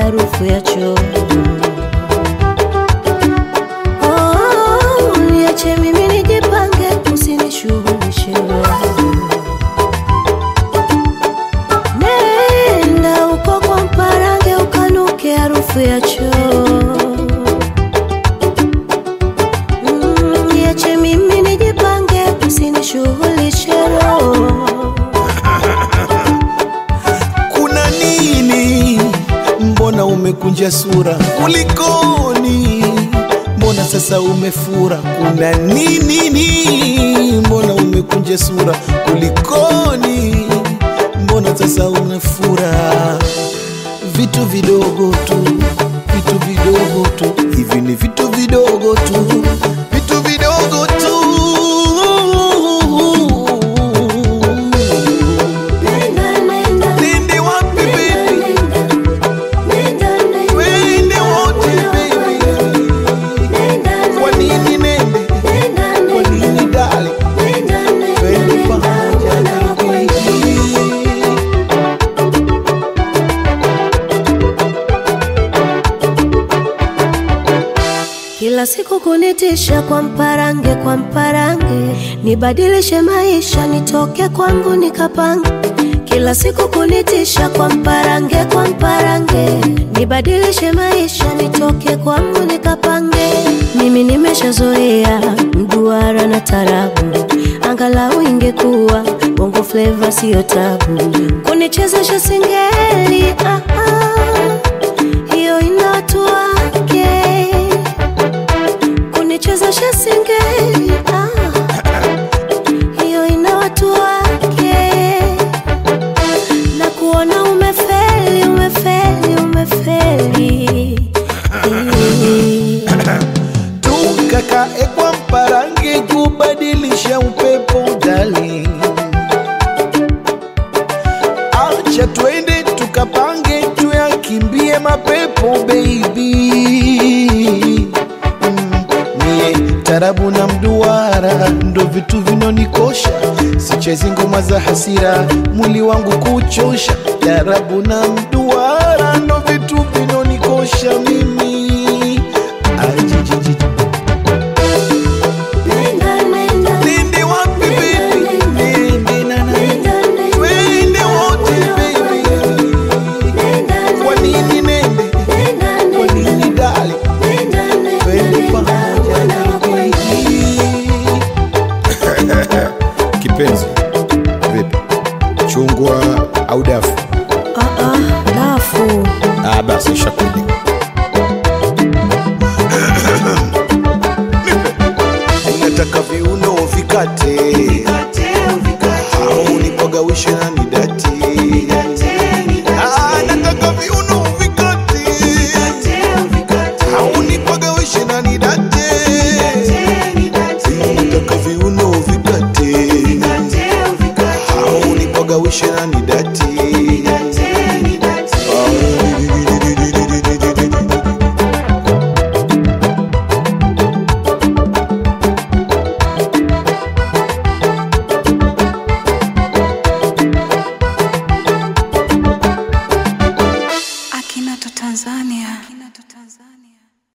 harufu ya choo. Oh, niache mimi nijipange, usinishughulishe Nenda uko kwa mparange ukanuke harufu ya choo. Mm, Niache mimi nijipange, usinishughulishe roho. kuna nini? Mbona umekunja sura? Kulikoni? Mbona sasa umefura? Kuna nini? ni? Mbona umekunja sura? Kulikoni? Mbona sasa unafura? Vitu vidogo tu, vitu vidogo tu, hivi ni vitu vidogo tu, vitu vidogo tu. Nenda, nenda, Nende wapi baby? nenda, nenda, Wende wote baby. nenda, Kwa nini nende? nenda, Kwa nini dali? nenda, nenda, Twende nenda, pamoja unakwenda. baby. Kila siku kunitisha kwa mparange, kwa mparange, nibadilishe maisha, nitoke kwangu nikapange. Kila siku kunitisha kwa mparange, kwa mparange, nibadilishe maisha, nitoke kwangu nikapange. Mimi nimeshazoea mduara na tarabu, angalau ingekuwa bongo flava, siyo tabu. Kunichezesha singeli, ah, ah, hiyo ina watu wake kunichezesha singeli ah, hiyo ina watu wake, na kuona umefeli, umefeli, umefeli tukakae kwa mparange kubadilisha upepo darling. Acha twende tukapange tuyakimbie mapepo baby. Mm, Mie tarabu na mduara ndo vitu vinonikosha, sichezi ngoma za hasira, mwili wangu kuchosha. Tarabu na mduara ndo vitu vinonikosha mimi Ajijiji. Nenda, nenda, Nende wapi baby? Nende na na. nenda, nenda, Twende wote baby. nenda, Kwa nini nende? nenda, Kwa nini dali? nenda, nenda, Twende nenda, pamoja unakwenda. Kipenzi, vipi? Chungwa au dafu? Ah, ah, dafu Ah, basi shakuelewa. Nataka viuno vikate au nipagawishe na nidati. Ah, nataka viuno vikate au nipagawishe na nidati. Nataka viuno vikate au nipagawishe na nidati. Akinato Tanzania. Akinato Tanzania.